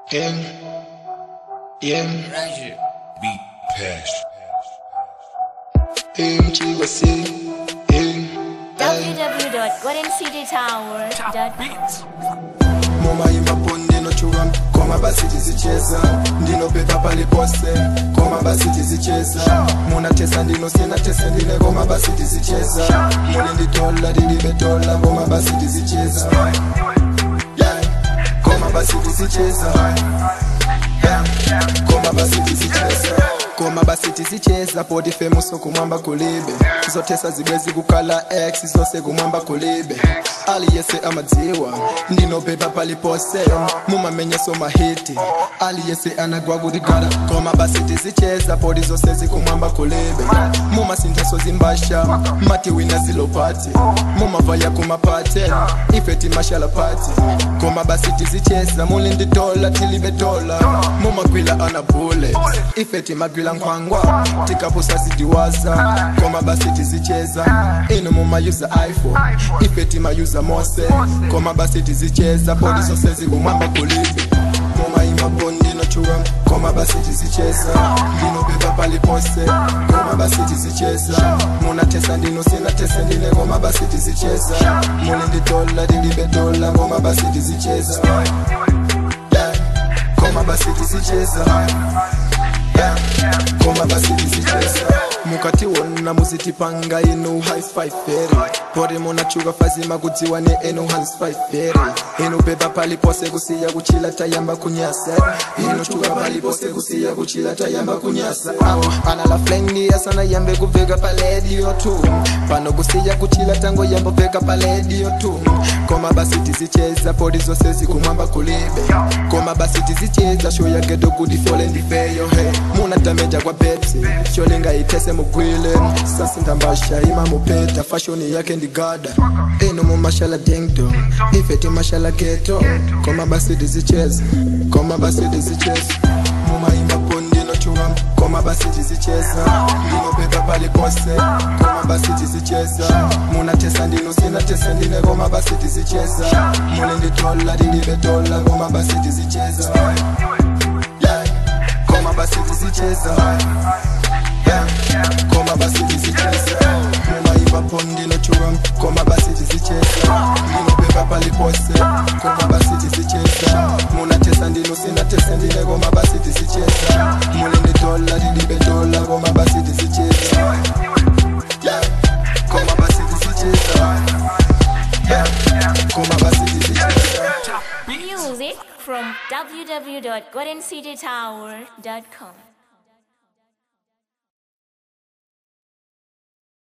M, M, Beat Pass. M, Chico C, M, www.goldencitytower.com. Moma imba ndinochuka koma basi tizicheza ndinopepa palipose koma basi tizicheza munatesa ndinosina tesa ndine koma basi tizicheza muli nditola ndilibetola koma basi tizicheza Yeah. koma basi tizicheza Yeah. koma basi tizicheza koma basi tizicheza poti femuso kumwamba kulibe zotesa zibwezi kukala x zose kumwamba kulibe aliyese amadziwa ndinopepa palipose mumamenyeso mahiti aliyese anagwa kutigala koma basi tizicheza poti zose zikumwamba kulibe mumasintheso zimbasha mati wina zilopati mumavaya kumapate ife timashala pati koma basi tizicheza muli nditola tilibetola mumagwila anabule ife timagwila nkhwangwa tikapusa zidiwaza koma basi tizicheza inu mumayuza iphone ife timayuza mose koma basi tizicheza podi zose zikumwamba kulibe mumayima ndinochuka koma basi tizicheza ndinopepa palipose koma basi tizicheza munatesa ndinosina tese ndine koma basi tizicheza muli nditola tilibetola koma basi tizicheza Yeah. koma basi tizicheza Yeah. koma basi tizicheza mukati wona muzitipanga inu haisfaiferi pori munachuka fazima kudziwa ne enu haisfaiferi inu pepa palipose kusiya kuchila tayamba kunyasa inu chuka palipose kusiya kuchila tayamba kunyasa Ah, ana la flengi asana yambe kuveka paledio tu pano kusiya kuchila tango yambo veka paledio tu koma basi tizicheza podi zose zikumwamba kulibe koma basi tizicheza sho yagedo kuti fyole ndifeyo he muna dameja kwa pepsi sholinga itese mugwile sasindambasha ima mupeta fashoni yake ndigada eno mumashala dengdo ife timashala geto koma basi tizicheza koma basi tizicheza mumaimba pondinochuka koma basi tizicheza ndinopepa palipose koma basi tizicheza munatesa ndinosina tesa ndine koma basi tizicheza muli nditola tilibetola koma basi tizicheza Yeah. koma basi tizicheza Yeah. koma basi tizicheza mumaimba pondinochuka koma basi tizicheza ndinopepa palipose koma basi tizicheza munatesa ndinosina tesa ndine koma basi tizicheza muli nditola tilibetola koma basi tizicheza Yeah. koma basi tizicheza Yeah. koma basi tizicheza Music from www.goldencitytower.com.